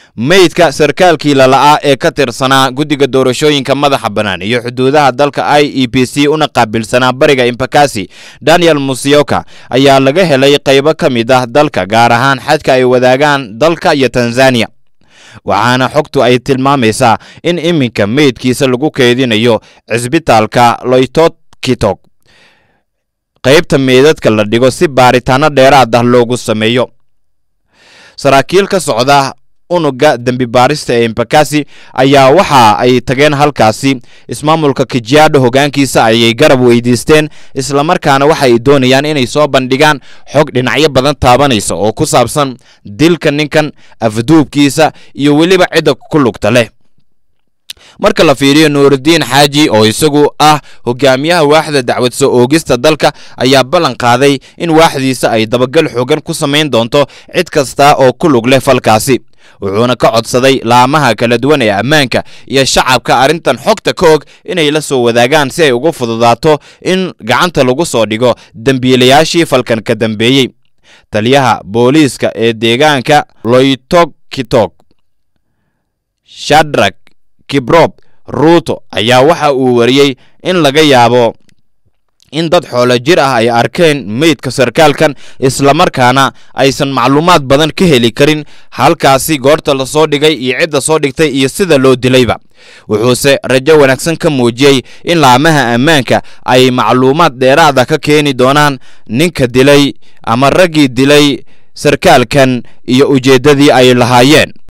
meydka sarkaalkii lala'aa ee ka tirsanaa guddiga doorashooyinka madaxa bannaan iyo xuduudaha dalka i e b c una qaabilsanaa bariga impakasi daniel musyoka ayaa laga helay qaybo ka mid ah dalka gaar ahaan xadka ay wadaagaan dalka iyo tanzaniya waxaana xogtu ay tilmaamaysaa in iminka meydkiisa lagu keedinayo cisbitaalka loytokitog qaybta meydadka la dhigo si baaritaano dheeraad ah loogu sameeyo saraakiil ka socda unuga dembi baarista ee impakasi ayaa waxa ay tageen halkaasi ismaamulka kijiadho hoggaankiisa ayay garab weydiisteen islamarkaana waxa ay doonayaan inay soo bandhigaan xog dhinacyo badan taabanaysa oo ku saabsan dilka ninkan afduubkiisa iyo weliba cidda ku lugta leh marka la fiiriyo nuurudiin xaaji oo isagu ah hogaamiyaha waaxda dacwad soo oogista dalka ayaa ballan qaaday in waaxdiisa ay dabagal xoogan ku samayn doonto cid kasta oo ku lug leh falkaasi wuxuuna ka codsaday laamaha kala duwan ee ammaanka iyo shacabka arrintan xogta ka og inay la soo wadaagaan si ay ugu fududaato in gacanta lagu soo dhigo dembiilayaashii falkan ka dambeeyey taliyaha booliiska ee deegaanka loytokitog shadrak kibrob ruuto ayaa waxa uu wariyey in laga yaabo in dad xoolo jir ah ay arkeen meydka sarkaalkan islamarkaana aysan macluumaad badan ka heli karin halkaasi goorta la soo dhigay iyo cidda soo dhigtay iyo sida loo dilayba wuxuuse rajo wanaagsan ka muujiyey in laamaha ammaanka ay macluumaad dheeraada ka keeni doonaan ninka dilay ama raggii dilay sarkaalkan iyo ujeeddadii ay lahaayeen